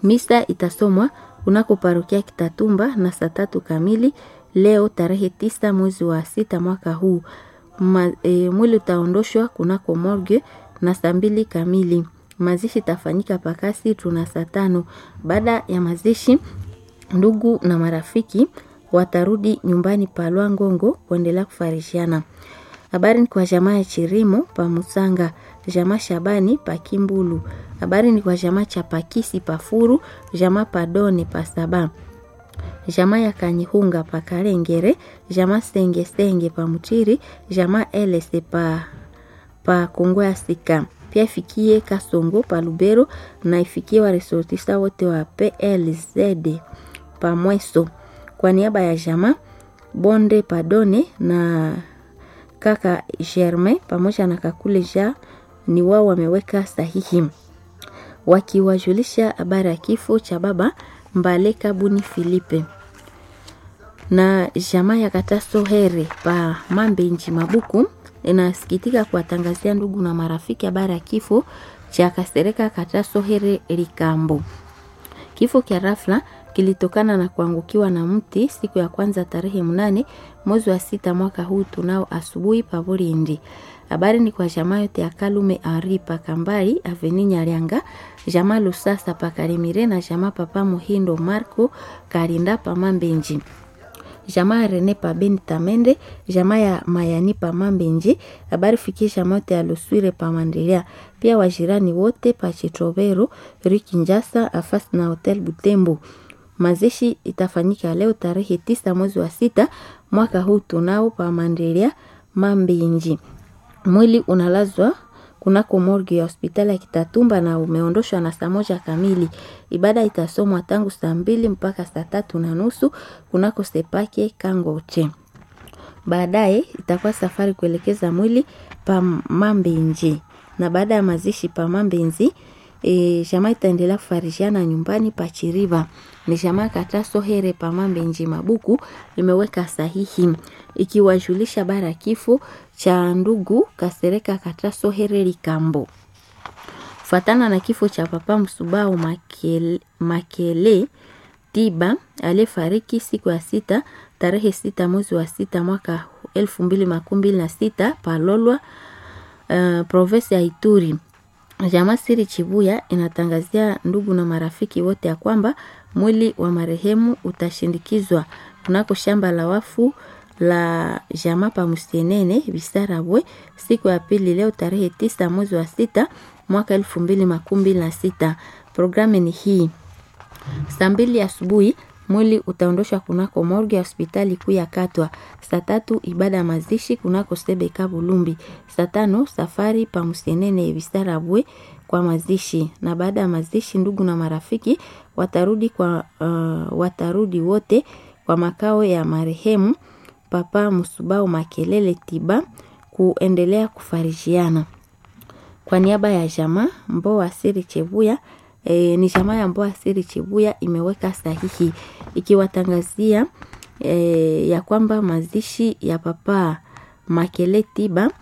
Misa itasomwa kunako parokia Kitatumba na saa tatu kamili leo tarehe tisa mwezi wa sita mwaka huu. Ma, e, mwili utaondoshwa kunako morgue na saa mbili kamili. Mazishi itafanyika pakasi tuna saa tano. Baada ya mazishi, ndugu na marafiki watarudi nyumbani pa Lwangongo kuendelea kufarishiana. Habari ni kwa jamaa ya Chirimo pa Musanga, jamaa Shabani pa Kimbulu. Habari ni kwa jamaa cha Pakisi pa Furu, jamaa Padone pa Saba. Jamaa ya Kanyihunga pa Karengere, jamaa Senge Senge pa Mutiri, jamaa Elese pa pa Kongo ya Sika. Pia ifikie Kasongo pa Lubero na ifikie waresortista wote wa PLZ pa Mweso. Kwa niaba ya jamaa Bonde Padone na kaka Germain pamoja na kakule ja ni wao wameweka sahihi wakiwajulisha habari ya kifo cha baba Mbaleka Buni Filipe na jamaa ya Kataso Here pa Mambenji Mabuku inasikitika kuwatangazia ndugu na marafiki habari ya kifo cha Kasereka Kataso Here Likambo. Kifo kia rafla kilitokana na kuangukiwa na mti siku ya kwanza tarehe mnane mwezi wa sita mwaka huu tunao asubuhi Pavorindi. Habari ni kwa jamaa yote ya Kalume Ari Pakambari Aveni Nyarianga, jamaa Lusasa Pakarimire na jamaa Papa Muhindo Marco Karinda Pamambenji jamaa ya Rene pa Beni Tamende, jamaa ya Mayani pa Mambenji, habari fikie jamaa yote ya Luswire pa Mandelia, pia wajirani wote pa Chitrovero, Rikinjasa, Afas na Hotel Butembo. Mazishi itafanyika leo tarehe tisa mwezi wa sita mwaka huu tunao pa Mandelia Mambenji. Mwili unalazwa kunako morgue ya hospitali ya Kitatumba na umeondoshwa na saa moja kamili. Ibada itasomwa tangu saa mbili mpaka saa tatu na nusu kunako Sepake Kangoche. Baadaye itakuwa safari kuelekeza mwili pa Mambenji, na baada ya mazishi pa Mambenzi e, jamaa itaendelea kufarishiana nyumbani pa Chiriva. Ni jamaa Kataso Here pa Mambenji Mabuku imeweka sahihi ikiwajulisha bara ya kifo cha ndugu Kasereka Kataso Here Likambo. Fatana na kifo cha papa Msubao Makele, Makele Tiba aliyefariki siku ya sita tarehe sita mwezi wa sita mwaka elfu mbili makumi mbili na sita Palolwa, uh, provinsi ya Ituri. Jamaa Siri Chibuya inatangazia ndugu na marafiki wote ya kwamba mwili wa marehemu utashindikizwa kunako shamba la wafu la jamaa pa Musienene Bisarabwe siku ya pili leo tarehe tisa mwezi wa sita mwaka elfu mbili makumi mbili na sita. Programu ni hii: saa mbili asubuhi mwili utaondoshwa kunako morgue ya hospitali kuu ya Katwa. Saa tatu ibada ya mazishi kunako Sebeka Bulumbi. Saa tano safari pa Musienene Bisarabwe kwa mazishi, na baada ya mazishi ndugu na marafiki watarudi kwa uh, watarudi wote kwa makao ya marehemu Papa Musubao Makelele Tiba kuendelea kufarijiana. Kwa niaba ya jamaa Mboa Siri Chebuya e, ni jamaa ya Mboa Siri Chebuya imeweka sahihi ikiwatangazia e, ya kwamba mazishi ya Papa Makele Tiba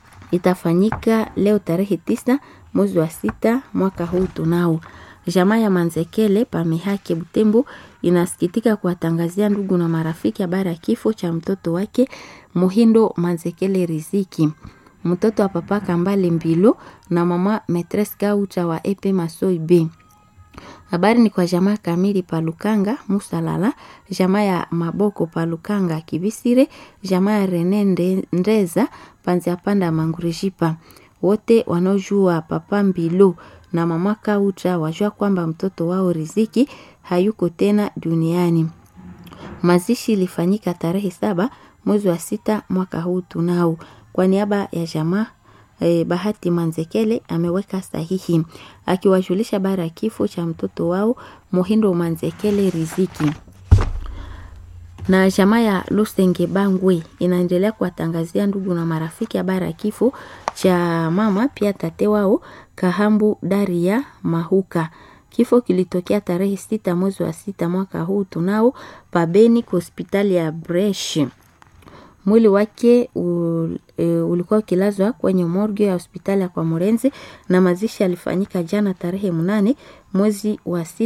itafanyika leo tarehe tisa mwezi wa sita mwaka huu tunao. Jamaa ya Manzekele Pamehake Butembo inasikitika kuwatangazia ndugu na marafiki habari ya kifo cha mtoto wake Muhindo Manzekele Riziki, mtoto wa papa Kambale Mbilo na mama Metres Kaucha wa Epe Masoi B. Habari ni kwa jamaa Kamili Palukanga Musalala, jamaa ya Maboko Palukanga Kibisire, jamaa ya Rene Ndeza Panzia Panda Mangurishipa, wote wanaojua papa Mbilo na mama Kaucha wajua kwamba mtoto wao Riziki hayuko tena duniani. Mazishi ilifanyika tarehe saba mwezi wa sita mwaka huu tunao. Kwa niaba ya jamaa eh, Bahati Manzekele ameweka sahihi akiwajulisha bara ya kifo cha mtoto wao Muhindo Manzekele Riziki na jamaa ya Lusenge Bangwe inaendelea kuwatangazia ndugu na marafiki habari ya kifo cha mama pia tate wao Kahambu Daria Mahuka. Kifo kilitokea tarehe sita mwezi wa sita mwaka huu tunao pabeni kwa hospitali ya Bresh. Mwili wake u, e, ulikuwa ukilazwa kwenye morgue ya hospitali ya kwa Morenzi na mazishi yalifanyika jana tarehe mnane mwezi wa sita